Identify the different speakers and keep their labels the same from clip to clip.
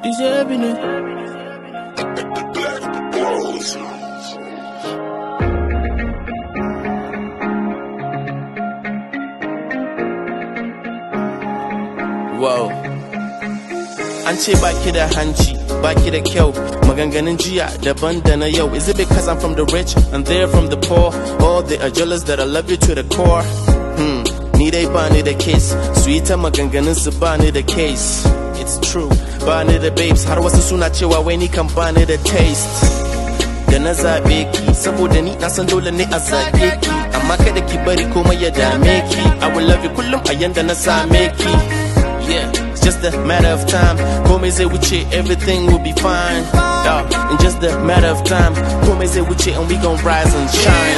Speaker 1: DJ Ebony. Wow. An ce baki da hanci, baki da kyau, maganganun jiya daban da na yau. Is it because I'm from the rich and they're from the poor? Or they are jealous that I love you to the core? Hmm, ni dai ba ni da case, su yi ta maganganun su ba ni da case. It's true, ba ni da babes, har wasu suna cewa wai ni kan ba ni da taste. da na zaɓe ki saboda ni na san dole ne a zaɓe ki amma kada ki bari komai ya dame ki I will love you kullum a yanda na same ki yeah it's just a matter of time komai zai wuce everything will be fine yeah, in just a matter of time komai zai wuce and we gon' rise and shine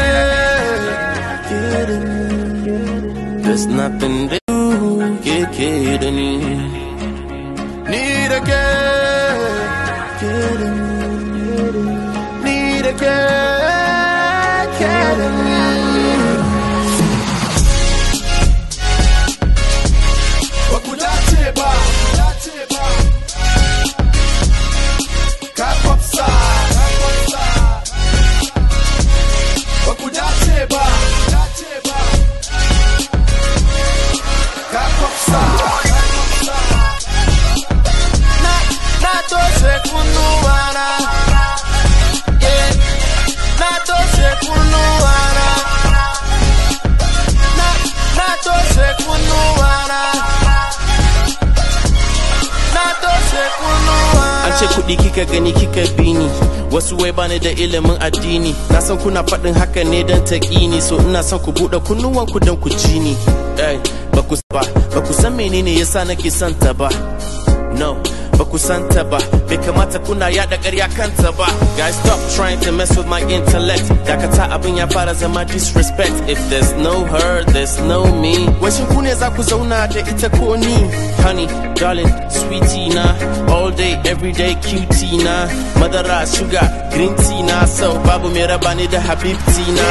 Speaker 1: there's nothing that you get kidding Need a girl, need a girl, kidding
Speaker 2: ba ku dace ba ka kwafsa ba ku dace ba ka kwafsa
Speaker 1: na toshe kunnuwana yeah. na toshe kunnuwana na na toshe kunnuwana na toshe kunnuwana an ce kuɗi kika gani kika bi ni wasu wai bani da ilimin addini na san kuna faɗin haka ne don taƙini so ina son ku buɗe kunnuwanku don ku ji ni Ey, ba ku ba ba ku san menene yasa nake son ta ba No, ba ku santa ba, bai kamata kuna yada ƙarya kanta ba. Guys, stop trying to mess with my intellect. Dakata abin ya fara zama disrespect. If there's no her, there's no me. Washin ku ne za ku zauna da ita ko ni? Honey, darling, sweetie na, all day, every day, cutie na. Madara, sugar, green tea na, so babu mai raba ni da habibti na.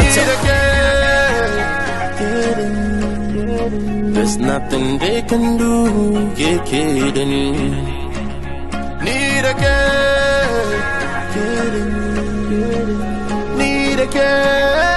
Speaker 1: There's nothing they can do, get kidding. Need a girl, need a girl.